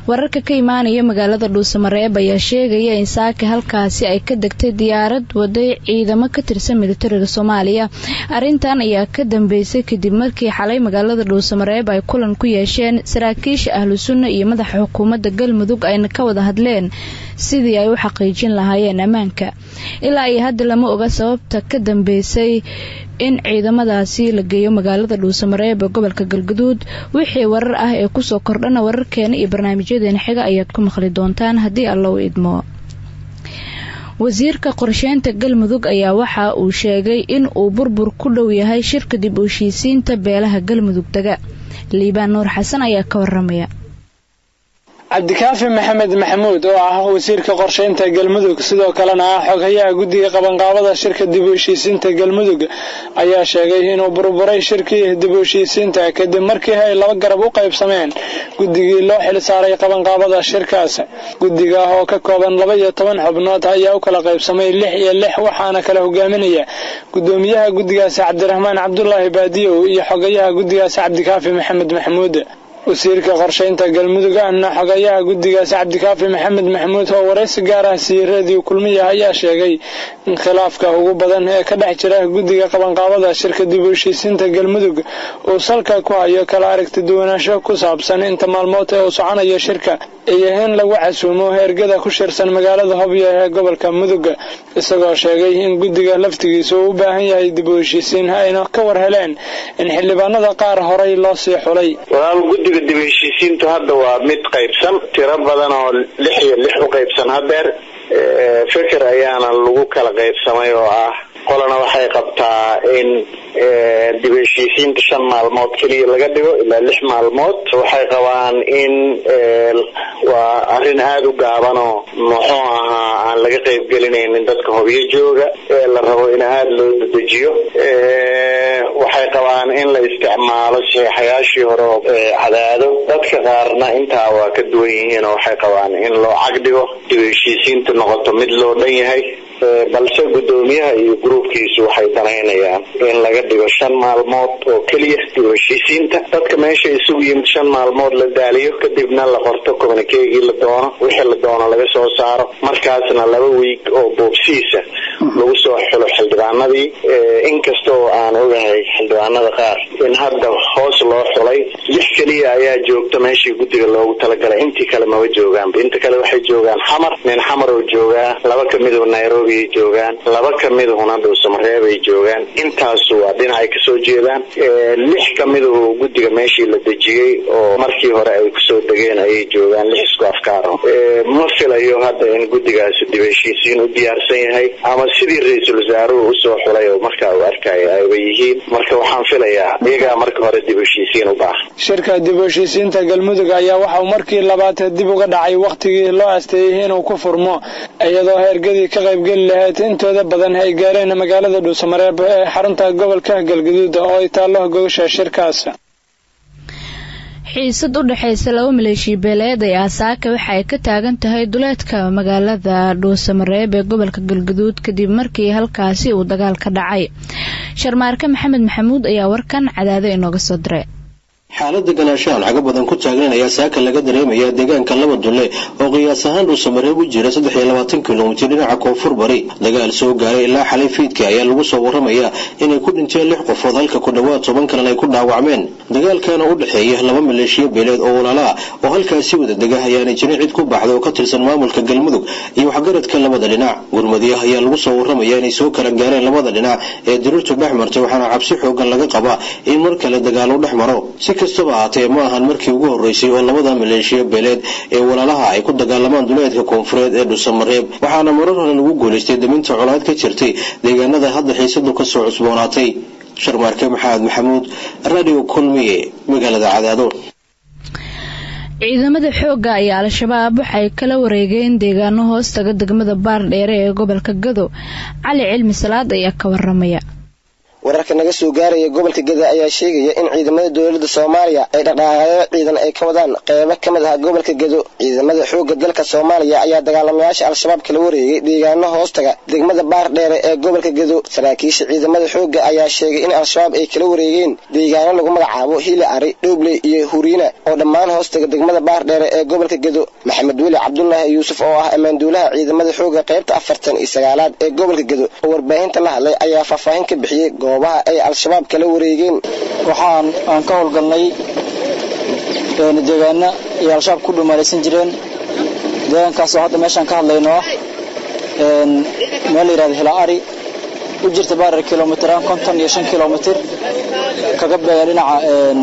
wararka ka imaanaya magaalada dhuusamareeb ayaa sheegaya in saaka halkaasi ay ka degtay diyaarad waday ciidamo ka tirsan militariga soomaaliya arrintan ayaa ka dambeysay kadib markii xalay magaalada dhuusamareeb ay kulan ku yeesheen saraakiisha ahlu sunna iyo madaxa xukuumadda galmudug ayna ka wada hadleen sidii ay u xaqiijin lahaayeen ammaanka ilaa iyo hadda lama oga sababta ka dambeysay in ciidamadaasi la geeyo magaalada dhuusamareeb ee gobolka galguduud wixii warar ah ee kusoo kordhana wararkeena iyo barnaamijyadeena xiga ayaad ku maqli doontaan haddii alla u idmo wasiirka qorsheynta galmudug ayaa waxa uu sheegay in uu burbur ku dhow yahay shirka dib u heshiisiinta beelaha galmudug dega liibaan nuur xasan ayaa ka waramaya cabdikaafi maxamed maxamuud oo ah wasiirka qorsheynta galmudug sidoo kalena ah xoghayaha guddiga qabanqaabada shirka dib u heshiisiinta galmudug ayaa sheegay inuu burburay shirkii dib u heshiisiinta kadib markii ay laba garab u qaybsameen guddigii loo xil saaray qabanqaabada shirkaas guddiga oo ka kooban laba iyo toban xubnood ayaa u kala qaybsamay lix iyo lix waxaana kala hogaaminaya gudoomiyaha guddigaasi cabdiraxmaan cabdulaahi baadiyow iyo xogayaha guddigaasi cabdikaafi maxamed maxamuud wasiirka qorsheynta galmudug ahna xogayaha guddigaasi cabdikaafi maxamed maxamuud oo waraysi gaar ah siiyey reediyo kulmiya ayaa sheegay in khilaafka ugu badan ee ka dhex jira guddiga qabanqaabada shirka dib u heshiisiinta galmudug uu salka ku hayo kala aragti duwanaansho ku saabsan inta maalmood ee uu soconayo shirka iyo in lagu casuumo ergada ku shirsan magaalada hobyo ee gobolka mudug isagoo sheegay in guddiga laftigiisa uu u baahan yahay dib u heshiisiin ayna ka war heleen in xildhibaanada qaar horay loo sii xulay guddiga dib heshiisiintu hadda waa mid qaybsan tiro badan oo lix iyo lix u qaybsan hadeer feker ayaana lagu kala qaybsamay oo ah qolana waxay qabtaa in dib heshiisiinta shan maalmood keliya laga dhigo ilaa lix maalmood waxay qabaan in waa arrin aada u gaabanoo muxuu ahaa aan laga qaybgelinaynin dadka hobyo jooga ee la rabo in aada loo dedejiyo waxay qabaan in la isticmaalo saxiixayaashii hore oo cadaado dadka qaarna intaa waa ka duwan yihiin oo waxay qabaan in loo cagdhigo dib heshiisiintu noqoto mid loo dhan yahay balse guddoomiyaha iyo gruubkiisu waxay danaynayaan in laga dhigo shan maalmood oo keliya dib heshiisiinta dadka meesha isugu yimid shan maalmood la daaliyo kadibna la qorto communikeegii la doono wixii la doono laga soo saaro markaasna laba wiig oo boobsiisa lagu soo xulo xildhibaanadii inkastoo aan ogahay xildhibaanada qaar in hadda hoos loo xulay lix keliya ayaa joogta meeshii guddiga loogu talagalay intii kale maba joogaanba inta kale waxay joogaan xamar nin xamar oo joogaa laba kamidoo nairobi ay joogaan laba kamidahuna dhuusamareeb ay joogaan intaasu waa dhinacay kasoo jeedaan lix kamidahu guddiga meeshii la dejiyey oo markii hore ay kusoo degeen ayay joogaan lix isku afkaaro ma filayo hadda in guddigaasi dib heshiisiin u diyaarsan yahay ama sidii ra-iisul wasaaruhu usoo xulay oo markaa uu arkaya ayba yihiin marka waxaan filayaa iyagaa marka hore dib heshiisiin u baahan shirka dib u heshiisiinta galmudug ayaa waxauu markii labaad dib uga dhacay wakhtigii loo asteeyey inuu ku furmo iyadoo heergadii ka qaybgeli lahayd intooda badan ay gaareen magaalada dhuusamareeb ee xarunta gobolka galgaduud oo ay taallo gogasha shirkaas xiisad u dhexaysa laba maleeshiya beeleed ee aasaaka waxa ay ka taagan tahay duleedka magaalada dhuusamareeb ee gobolka galgaduud kadib markii halkaasi uu dagaal ka dhacay sharmaarke maxamed maxamuud ayaa warkan cadaado inooga soo diray xaalada ganaashahan caga badan ku taagnan ayaa saaka laga dareemayaa deegaanka laba dulle oo qiyaas ahaan dhuusamareeb u jira saddex iyo labaatan kilomitir dhinaca koonfur bari dagaal soo gaaray ilaa xalay fiidka ayaa lagu soo waramayaa inay ku dhinteen lix qofood halka ku dhowaad toban kalena ay ku dhaawacmeen dagaalkana u dhexeeya laba maleeshiya beeleed oo walaala ah oo halkaasi wada dega ayaanay jirin cid ku baxda oo ka tirsan maamulka galmudug iyo waxgaradka labada dhinac gurmadiyaha ayaa lagu soo waramaya inay soo kala gaareen labada dhinac ee dirirtu dhex martay waxaana cabsi xoogan laga qabaa in mar kale dagaalo dhex maro kastaba ahaatee ma ahan markii ugu horreysay oo labada maleeshiya beeleed ee walaalaha ay ku dagaalamaan duleedka koonfureed ee dhuusamareeb waxaana marar hore lagu guulaystay daminta colaad ka jirtay deegaanada hadda xiisadu kasoo cusboonaatay sharmaarke maxamed maxamuud radio kulmiye magaalada cadaado ciidamada xoogga ayaa al-shabaab waxay kala wareegeen deegaano hoostaga degmada baardheere ee gobolka gado cali cilmi salaad ayaa ka waramaya wararka naga soo gaaraya gobolka geda ayaa sheegaya in ciidamada dowladda soomaaliya ay dhaqdhaqaaqyo ciidan ay ka wadaan qeybo ka mid ah gobolka gedo ciidamada xoogga dalka soomaaliya ayaa dagaalamayaasha al-shabaab kala wareegay deegaano hoostaga degmada baar dheere ee gobolka gedo saraakiisha ciidamada xoogga ayaa sheegay in al-shabaab ay kala wareegeen deegaano lagu magacaabo hili ari dhoobley iyo huriina oo dhammaan hoostaga degmada baar dheere ee gobolka gedo maxamed weli cabdulaahi yuusuf oo ah ammaanduulaha ciidamada xoogga qaybta afartan iyo sagaalaad ee gobolka gedo oo warbaahinta la hadlay ayaa faahfaahin ka bixiyey goobaha ay al-shabaab kala wareegeen waxaan aan ka howlgalnay deegaano ay al-shabaab ku dhumaalaysan jireen deegaankaasoo hadda meeshaan ka hadlayno ah meel la yihahdo hilaari u jirta baarar kilomitiraan konton iyo shan kilomitir kaga beegan dhinaca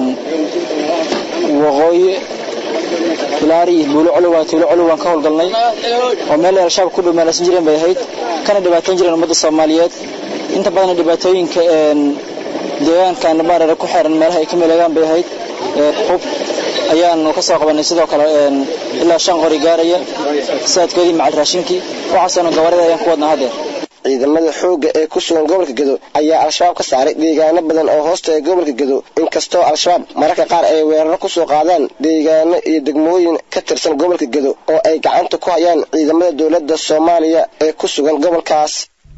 waqooyi hilaari iyo buulo colowa tuulo colow waan ka howlgalnay oo meel ay al-shabaab ku dhumaalaysan jireen bay ahayd kana dhibaatayn jireen ummadda soomaaliyeed inta badan dhibaatooyinka deegaankan baareere ku xeeran meelaha ay ka meleegaan bay ahayd hub ayaanu ka soo qabanay sidoo kale ilaa shan qori gaaraya saadkoodii macal raashinkii waxaasoona gabarida ayaan ku wadnaa haddeer ciidamada xoogga ee ku sugan gobolka gedo ayaa al-shabaab ka saaray deegaano badan oo hoosta ee gobolka gedo inkastoo al-shabaab mararka qaar ay weeraro kusoo qaadaan deegaano iyo degmooyin ka tirsan gobolka gedo oo ay gacanta ku hayaan ciidamada dowladda soomaaliya ee ku sugan gobolkaas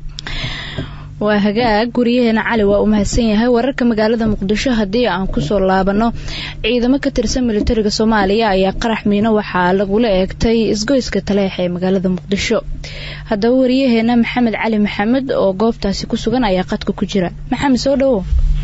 waa hagaag guryaheena cali waa uu mahadsan yahay wararka magaalada muqdisho haddii aan kusoo laabano ciidamo ka tirsan militariga soomaaliya ayaa qarax miino waxaa lagula eegtay isgoyska taleex ee magaalada muqdisho haddaba wariyaheena maxamed cali maxamed oo goobtaasi ku sugan ayaa qadka ku jira maxamed soo dhawo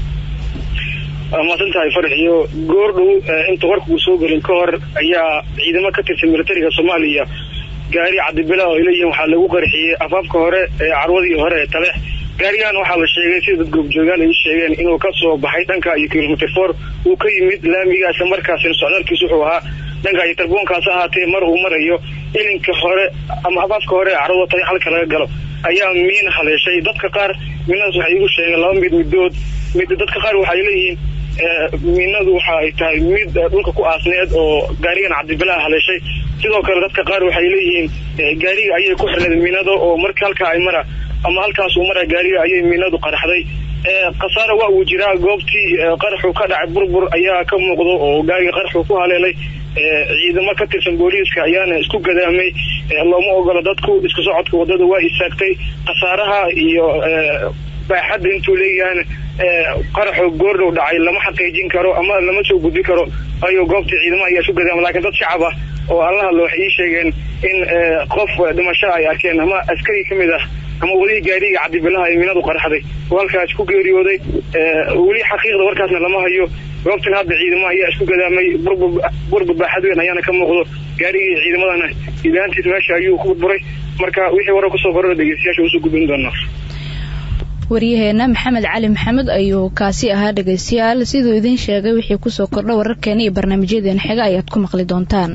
waa mahadsan tahay farax iyo goordhow inta warka uu soo gelin ka hor ayaa ciidamo ka tirsan militariga soomaaliya gaari cadibila oo ay leeyihiin waxaa lagu qarxiyey afaafka hore ee carwadii hore ee taleex gaarigan waxaa la sheegay sida dad goobjoogaan ay sheegeen inuu ka soo baxay dhanka iyo kilomitr for uu ka yimid laamiga isla markaasina socdaalkiisu wuxuu ahaa dhanka iyo tarbuunkaas ahaatee mar uu marayo ilinka hore ama afaafka hore ee carwada taleex halka laga galo ayaa miin haleeshay dadka qaar miinadaas waxay igu sheegeen laba mid midood mid dadka qaar waxay leeyihiin miinadu waxa ay tahay mid dhulka ku aasneed oo gaarigan cabdibilaa haleeshay sidoo kale dadka qaar waxay leeyihiin gaariga ayay ku xirneed miinada oo marka halkaa ay mara ama halkaas uu mara gaariga ayay miinadu qaraxday khasaare waa uu jiraa goobtii qaraxu ka dhacay burbur ayaa ka muuqdo oo gaariga qaraxu ku haleelay ciidamo ka tirsan booliiska ayaana isku gadaamay looma ogolo dadku isku socodka wadada waa istaagtay khasaaraha iyo baaxadda intuu leeyahan qaraxo goordhow dhacay lama xaqiijin karo ama lama soo gudbi karo ayo goobtii ciidamo ayaa isku gadaama lakiin dad shacab ah oo alla hadlo waxay ii sheegeen in qof dhimasho ay arkeen ama askari ka mid ah ama wadihii gaariga cabdibilaha ee miinadu qaraxday oo halkaas ku geeriyooday weli xaqiiqda warkaasna lama hayo goobtan hadda ciidamo ayaa isku gadaamay burbur baaxad weyn ayaana ka muuqdo gaarigii ciidamadana ilaantiis meesha ayuu ku burburay marka wixii warar kusoo korora dhegeystayaasha usoo gudbin doonaa waryaheena maxamed cali maxamed ayuu kaasi ahaa dhegeystayaal siduu idiin sheegay wixii kusoo kordha wararkeena iyo barnaamijyadeena xiga ayaad ku maqli doontaan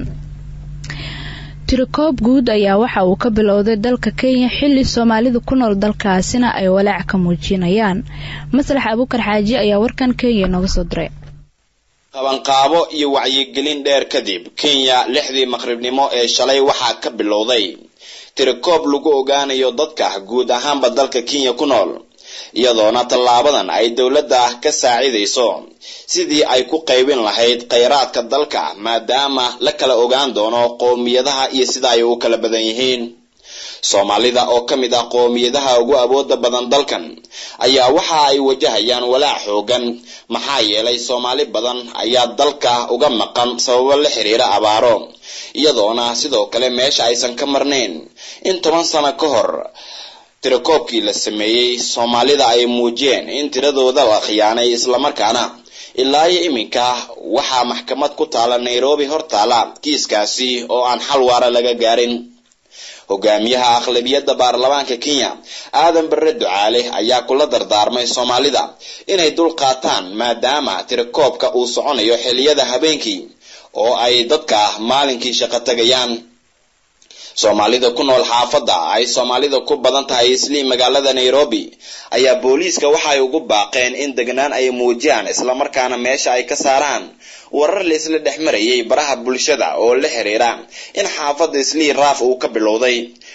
tirikoob guud ayaa waxa uu ka bilowday dalka kenya xilli soomaalida ku nool dalkaasina ay walaac ka muujinayaan maslax abuukar xaaji ayaa warkan kenya nooga soo diray qabanqaabo iyo wacyigelin dheer kadib kenya lixdii maqribnimo ee shalay waxaa ka bilowday tirikoob lagu ogaanayo dadka guud ahaanba dalka kenya ku nool iyadoona tallaabadan ay dowladda ka saacidayso sidii ay ku qaybin lahayd khayraadka dalka maadaama la kala ogaan doono qowmiyadaha iyo sida ay u kala badan yihiin soomaalida oo ka mid ah qowmiyadaha ugu awooda badan dalkan ayaa waxa ay wajahayaan walaac xoogan maxaa yeelay soomaali badan ayaa dalka uga maqan sababo la xiriira abaaro iyadoona sidoo kale meesha aysan ka marnayn in toban sano ka hor tirakoobkii la sameeyey soomaalida ay muujiyeen in tiradooda la khiyaanay islamarkaana ilaa iyo iminka waxaa maxkamad ku taala nairobi hor taala kiiskaasi oo aan xal waara laga gaarin hogaamiyaha aqlabiyadda baarlamaanka kenya aadan bare ducaale ayaa kula dardaarmay soomaalida inay dul qaataan maadaama tirakoobka uu soconayo xiliyada habeenkii oo ay dadka maalinkii shaqo tagayaan soomaalida ku nool xaafadda ay soomaalida ku badan tahay islii magaalada nairobi ayaa booliiska waxay ugu baaqeen in degnaan ay muujiyaan islamarkaana meesha ay ka saaraan warar laisla dhex marayay baraha bulshada oo la xiriira in xaafadda islii raaf uu ka bilowday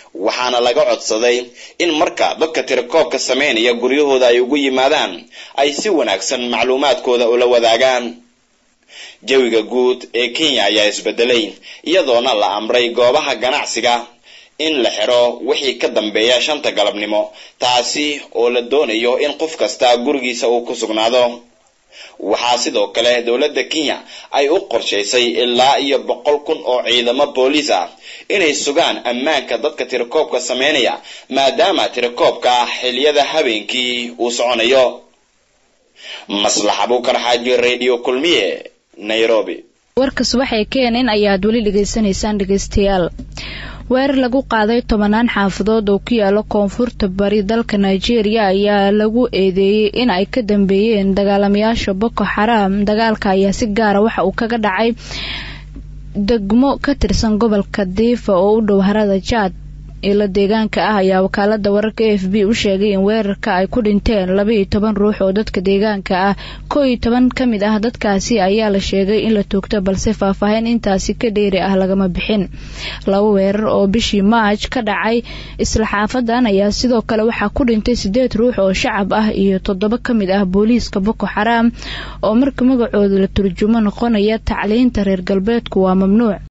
waxaana laga codsaday in marka dadka tirakoobka sameynaya guryahooda ay ugu yimaadaan ay si wanaagsan macluumaadkooda ula wadaagaan jawiga guud ee kenya ayaa isbedelay iyadoona la amray goobaha ganacsiga in la xiro wixii ka dambeeya shanta galabnimo taasi oo la doonayo in qof kasta gurigiisa uu ku sugnaado waxaa sidoo kale dowladda kenya ay u qorshaysay ilaa iyo boqol kun oo ciidamo booliis ah inay sugaan ammaanka dadka tirakoobka sameynaya maadaama tirakoobka xiliyada habeenkii uu soconayo maslax abuukar xaaji radio kulmiye nairobi warka subax ee keenin ayaad weli dhegaysanaysaan dhegaystayaal weerar lagu qaaday tobanaan xaafadood oo ku yaala koonfurta bari dalka nigeria ayaa lagu eedeeyey in ay ka dambeeyeen dagaalamayaasha boko xaraam dagaalka ayaa si gaara waxa uu kaga dhacay degmo ka tirsan gobolka diifa oo u dhow harada jaad ilo deegaanka ah ayaa wakaalada wararka a f b u sheegay in weerarka ay ku dhinteen laba iyo toban ruux oo dadka deegaanka ah koo iyo toban ka mid ah dadkaasi ayaa la sheegay in la toogto balse faahfaahin intaasi ka dheeri ah lagama bixin laba weerar oo bishii maaj ka dhacay isla xaafadan ayaa sidoo kale waxaa ku dhintay sideed ruux oo shacab ah iyo toddoba ka mid ah booliiska boko xaraam oo marka magacooda la turjumo noqonaya tacliinta reer galbeedku waa mamnuuc